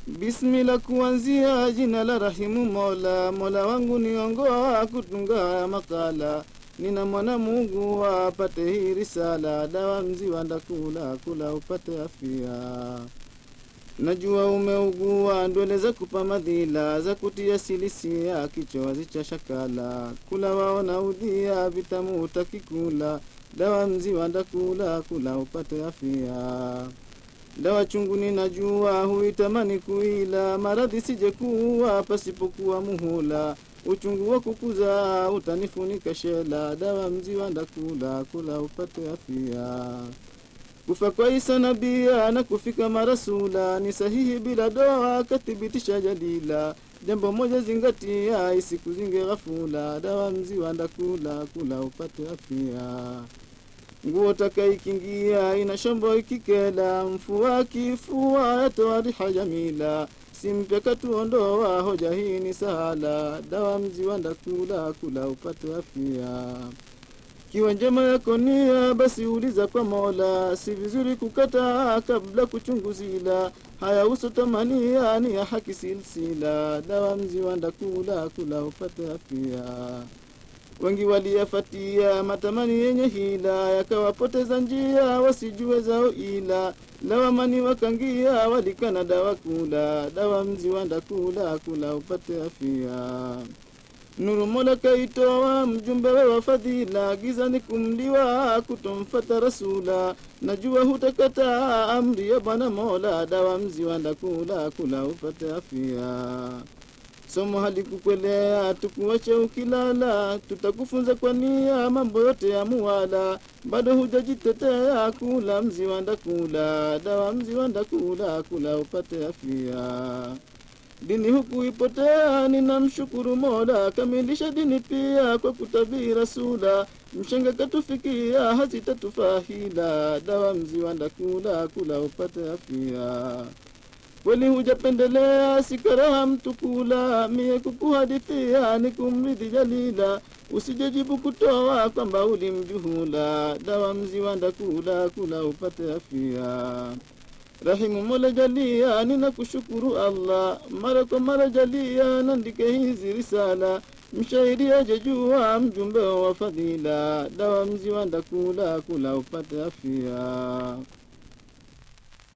Bismillah, kuanzia jina la rahimu Mola, Mola wangu niongoa kutunga makala, nina mwana Mungu apate hii risala, dawa mziwa ndakula kula upate afya. Najua umeugua ndwele za kupa madhila za kutia silisia kichozi cha shakala, kula waona udhia vitamu utakikula, dawa mziwa ndakula kula upate afya. Dawa chungu ninajua huitamani kuila, maradhi sije kuwa pasipokuwa muhula, uchungu wa kukuza utanifunika shela, dawa mziwa ndakula kula upate afya. Kufa kwa Isa nabia na kufika marasula ni sahihi bila doa, kathibitisha jadila. Jambo moja zingatia, isikuzinge ghafula, dawa mziwa ndakula kula upate afya. Nguo takaikingia ina shombo ikikela, mfua kifua yatoa riha jamila. Simpya katuondoa hoja hii ni sahala, dawa mziwa ndakula kula upate afya. Kiwa njema yako nia, basi uliza kwa Mola, si vizuri kukata kabla kuchunguzila. Haya uso tamania ni ya haki silsila, dawa mziwa ndakula kula upate afya. Wengi waliyafatia matamani yenye hila, yakawapoteza njia wasijue zao ila. Lawamani wakangia walikana dawa kula, dawa mziwa ndakula kula upate afya. Nuru Mola kaitoa mjumbe wa fadhila, giza ni kumliwa kutomfata rasula. Najua hutakata amri ya Bwana Mola, dawa mziwa ndakula kula upate afya. Somo halikukwelea tukuache ukilala, tutakufunza kwa nia mambo yote ya muwala. Bado hujajitetea kula mziwa ndakula, dawa mziwa ndakula kula upate afya. Dini huku ipotea, ninamshukuru Mola, kamilisha dini pia kwa kutabiri Rasula. Mshenga katufikia, hazitatufahila, dawa mziwa ndakula kula upate afya. Kweli hujapendelea, sikaraha mtu kula, mie kukuhadithia ni kumridhi Jalila. Usijejibu kutoa kwamba ulimjuhula, dawa mziwa ndakula kula upate afya. Rahimu Mola jalia, ninakushukuru Allah, mara kwa mara jalia, nandike hizi risala. Mshairi ajejua mjumbe wa fadhila, dawa mziwa ndakula kula upate afya.